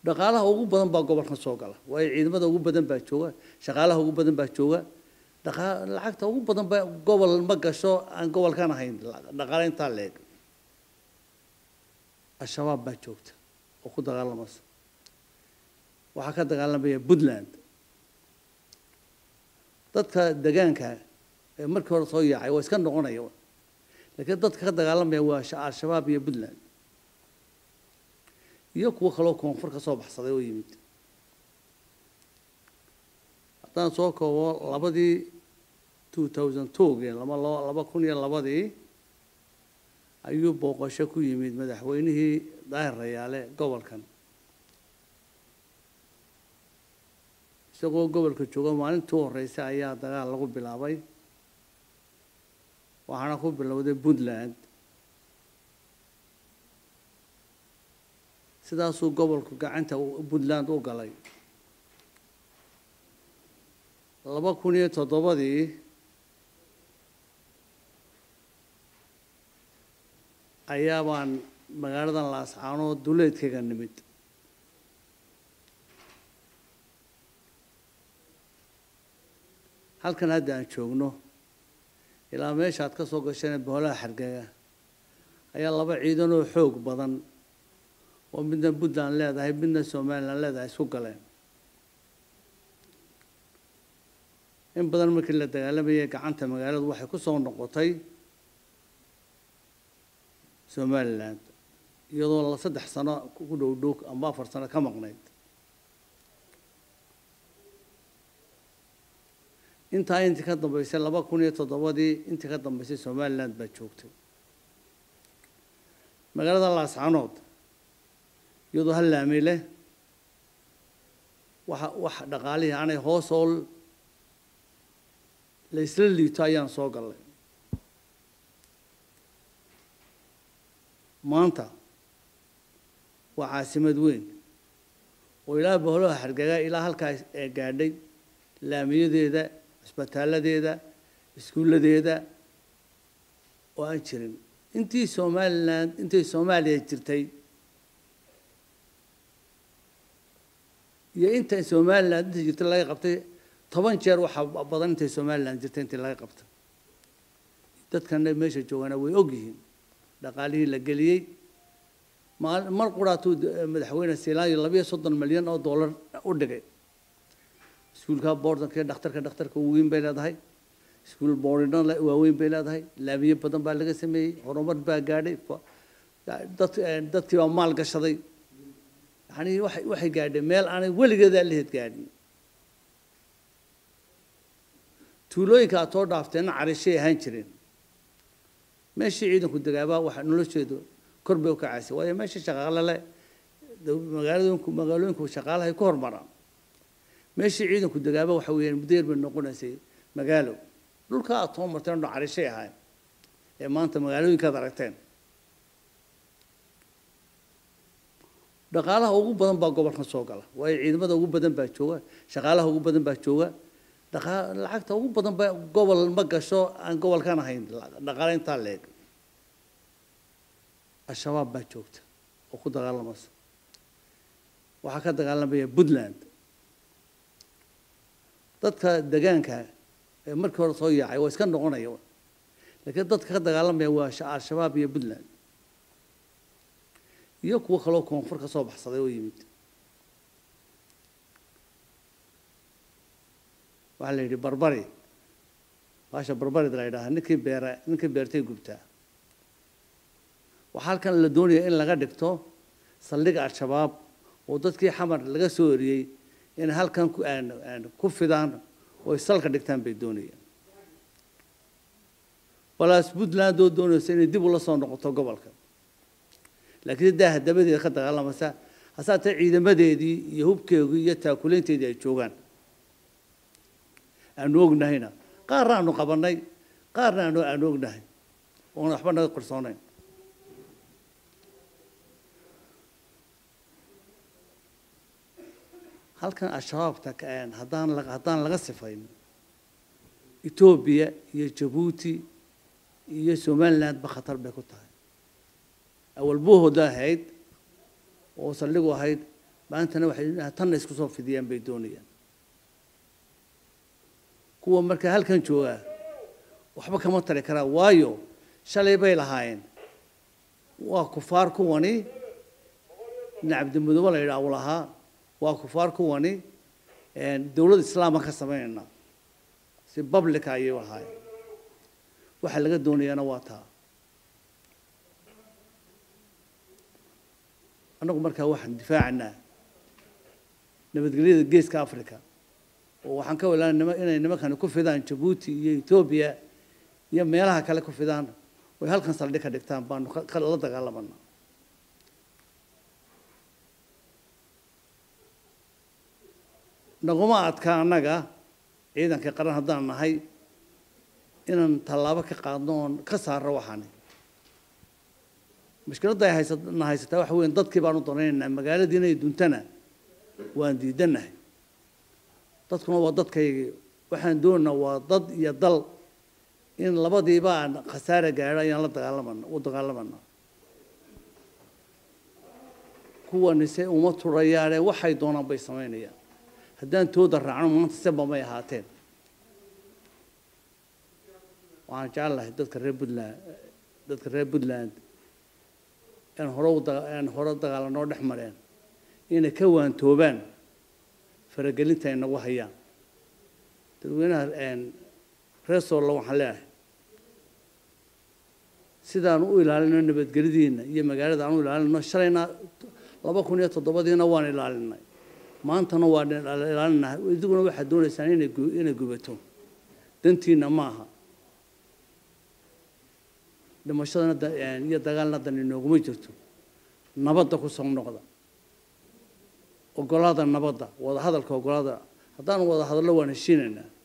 dhaqaalaha ugu badan baa gobolkan soo gala waayo ciidamada ugu badan baa jooga shaqaalaha ugu badan baa jooga dhaqa lacagta ugu badan baa gobol ma gasho aan gobolkan ahayn dhaqaale intaa leeg al-shabaab baa joogta oo ku dagaalamaysa waxaa ka dagaalamaya puntland dadka degaanka ee markii hore soo yaacay waa iska noqonaya laakiin dadka ka dagaalamaya waa al-shabaab iyo puntland iyo kuwo kaloo koonfur ka soo baxsaday oo yimid haddaan soo koobo labadii two thousand twogii laba laba kun iyo labadii ayuu booqasho ku yimid madaxweynihii daahir rayaale gobolkan isagoo gobolka jooga maalintii u horreysay ayaa dagaal lagu bilaabay waxaana ku bilowday puntland sidaasuu gobolku gacanta puntland u galay laba kun iyo toddobadii ayaa baan magaaladan laascaanood duleedkayga nimid halkan hadda aan joogno ilaa meesha aad ka soo gasheen boolaha xargaga ayaa laba ciidan oo xoog badan oo midna puntland leedahay midna somalilan leedahay isku galeen in badan markii la dagaalamayay gacanta magaaladu waxay ku soo noqotay somaliland iyadoo la saddex sano ku dhow dhow amba afar sano ka maqnayd intaa intii ka dambeysay laba kun iyo toddobadii intii ka dambeysay somaliland baa joogtay magaalada laascanood iyadoo hal laami leh waxa wax dhaqaalihii aanay hoos oo la isla liito ayaan soo gallay maanta waa caasimad weyn oo ilaa boholaha xargaga ilaa halkaa ee gaadhay laamiyadeeda cisbitaaladeeda iskuulladeeda oo aan jirin intii somaliland intii soomaaliya jirtay iyo inta somaliland intii jirtay laga qabtay toban jeer waxaa badan intay somaliland jirtay intii laga qabtay dadkana meesha joogana way ogyihiin dhaqaalihii la geliyey mar quraatuu madaxweyne siilaanyo labiyo soddon milyan oo dollar u dhigay iskuulka boordanka iyo dhakhtarka dhakhtarka weyn bay leedahay iskuul boorino waaweyn bay leedahay laamiye badan baa laga sameeyey horumar baa gaadhay dad dadkii baa maal gashaday yani waxay waxay gaadhay meel aanay weligeedaa laheed gaadhin tuulooyinka aad soo dhaafteenna carishay ahaan jireen meeshii ciidanku degaabaa waxa nolosheedu kor bay u kacaysay waayo meesha shaqaale le magaaladooyinku magaalooyinku shaqaalahay ku hormaraan meeshii ciidanku degaaba waxa weeyaan mudeer bay noqonaysay magaalo dhulka aad soo marteen dho carishay ahayn ee maanta magaalooyinkaad aragteen dhaqaalaha ugu badan baa gobolkan soo gala waayo ciidamada ugu badan baa jooga shaqaalaha ugu badan baa jooga dhaqa lacagta ugu badan baa gobol ma gasho aan gobolkan ahayn dhaqaale intaa leeg al-shabaab baa joogta oo ku dagaalamaysa waxaa ka dagaalamaya puntland dadka degaanka ee markii hore soo yaacay waa iska noqonaya laakiin dadka ka dagaalamaya waa al-shabaab iyo puntland iyo kuwo kaloo koonfur ka soo baxsaday oo yimid waxaa la yidhi barbari baasha barbarid la yidhaaha ninkii beera ninkii beertay gubtaa waxaa halkan la doonaya in laga dhigto saldhig al-shabaab oo dadkii xamar laga soo eriyey inay halkan ku fidaan oo ay salka dhigtaan bay doonayaan balaas puntland oo doonaysa inay dib ula soo noqoto gobolka laakiin daaha dabadeeda ka dagaalamaysa hasaatee ciidamadeedii iyo hubkeedii iyo taakuleynteedii ay joogaan aanu ognahayna qaarna aanu qabanay qaarna aanu aanu ognahay oona waxba naga qarsoonayn halkan al-shabaabta haddaan haddaan laga sifayn etoobiya iyo jabuuti iyo somalilandba khatar bay ku tahay awal buuhooda ahayd oo saldhigu ahayd maantana waxay tanna isku soo fidiyaan bay doonayaan kuwa markaa halkan joogaa waxba kama tari karaa waayo shalay bay lahaayeen waa kufaar kuwani nin cabdimudoobe la yidhaah uu lahaa waa kufaar kuwani dowlad islaama ka samaynayna si publica ayay lahaayeen waxa laga doonayaana waa taa annagu markaa waxaan difaacanaa nabadgelyada geeska africa oo waxaan ka walaana nima inay nimankani ku fidaan jabuuti iyo etoobiya iyo meelaha kale ku fidaan oy halkan saldhig ka dhigtaan baanu la dagaalamana naguma adka annaga ciidanka qaran haddaan nahay inaan tallaabo ka qaadno oon ka saarno waxaani mushkiladda ay haysana haysataa waxa weyan dadkii baanu danaynaynaa magaaladiina ay duntana waan diidanahay dadkuna waa dadkaygii waxaan doonaynaa waa dad iyo dal in labadiiba aan khasaare gaadho ayaan la dagaalamana u dagaalamana kuwanise uma turayaane waxay doonaan bay samaynayaan haddaan tooda raacno maanta seba may ahaateen waxaan jecel lahay dadka reer puntland dadka reer puntland aan hore aan hore dagaalanoo dhex mareen inay ka waantoobaan faragelinta ay nagu hayaan dadweynaha reer soollo waxaan leeyahay sidaan u ilaalino nabadgelyadiina iyo magaalada aan u ilaalino shalayna laba kun iyo toddobadiina waan ilaalinay maantana waan ilaalinahay idiguna waxaad doonaysaan inay inay gubato dantiina ma aha dhimashadana iyo dagaalna dan inooguma jirto nabadda ku soo noqda ogolaada nabadda wada hadalka ogolaada haddaanu wada hadallo waan heshiinaynaa